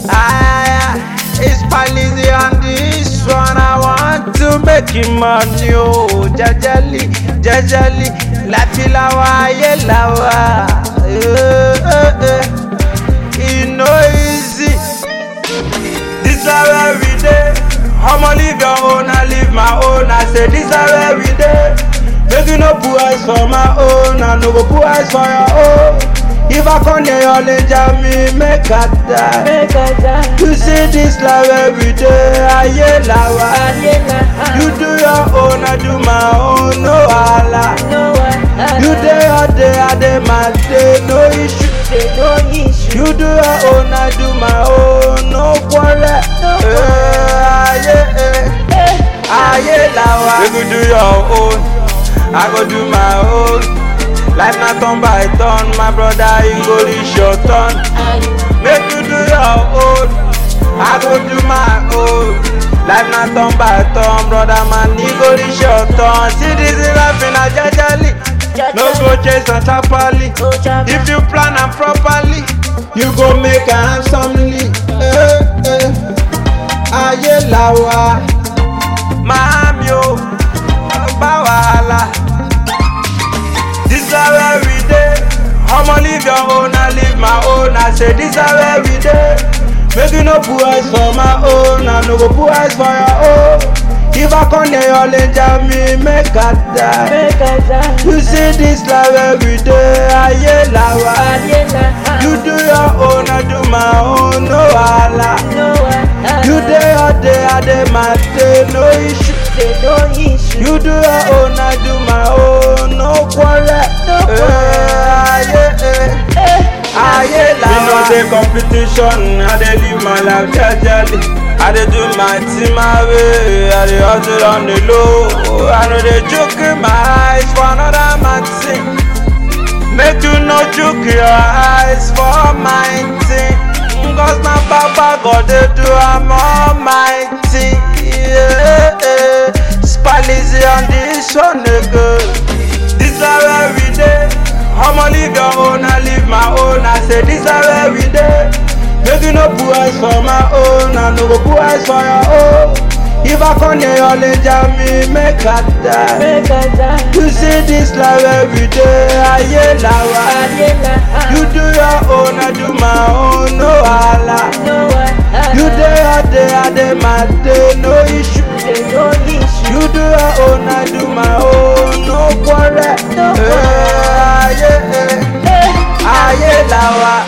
Ah, it's Palizzi on this one. I want to make him money, oh, jajali, jajali, láti láwa ayé láwa. Eh, eh, eh. E no easy. This is where we dey. I'ma leave your own, I leave my own. I say this is where we dey. Make you no put eyes for my own, I no go put eyes for your own. If I come near your danger, me make I die. Make I die. You see this life every day, ayé làwa. Ayé la You do your own, I do my own, no wahala. no one. You dey your day, I dey my day, no issue. Say no issue. You do your own, I do my own, no quarrel. No Eh, ayé, eh, Eh, ayé làwa. You go do your own, I go do my own. Life na turn by turn, my brother, you go reach your turn. aye. Make you do your own, I go do my own. Life na turn by turn, brother man, you go reach your turn. See this life in a jejely, no go chase and tapali. Oh, Jabba. If you plan am properly, you go make am handsomely. Eh, eh. Ayé làwa, màámi o, bá wàhálà. This is where we dey. I'ma leave your own, I leave my own. I say this is where we dey. Make you no put eyes for my own, I no go put eyes for your own. If I come near your danger, me make I die. Make I die. You see this life every day, ayé làwa. Ayé la You do your own, I do my own, no wahala. no one. You dey your day, I dey my day, no issue. Say no issue. You do your own, I do my own, no quarrel. No Eh, ayé, eh, Eh, ayé làwa. We no dey competition, I dey live my life jejely. I dey do my thing my way, I dey hustle on the low. I no dey chook my eyes for another man thing. Make you no chook your eyes for my thing. Cause na Baba God dey do am almighty. Yeah, yeah. Spallies on this one again. This is where we dey. I'ma leave your own, I leave my own. I say this is where we dey. Make you no put eyes for my own, I no go put eyes for your own. If I come near your danger, me make I die. Make I die. You see this life every day, ayé làwa. Ayé la You do your own, I do my own, no wahala. no one. You dey your day, I dey my day, no issue. Say no issue. You do your own, I do my own, no quarrel. No Eh, ayé, eh, Eh, ayé làwa.